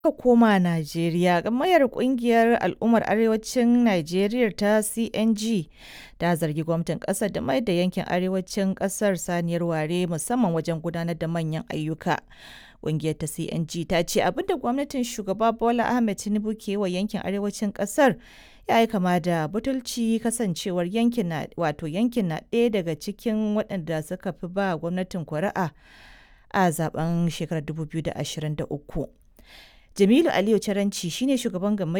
Aka koma Najeriya, Gamayyar Ƙungiyar Al'ummar Arewacin Najeriya ta CNG ta zargi gwamnatin ƙasar da mayar da yankin arewacin ƙasar saniyar ware musamman wajen gudanar da manyan ayyuka. Ƙungiyar ta CNG ta ce abin da gwamnatin Shugaba Bola Ahmed Tinubu ke wa yankin arewacin ƙasar ya yi kama da butulci kasancewar yankin na wato yankin na ɗaya daga cikin waɗanda suka fi ba gwamnatin kuri'a a zaben shekarar 2023. Jamilu Aliyu Caranci shine shugaban gamayyar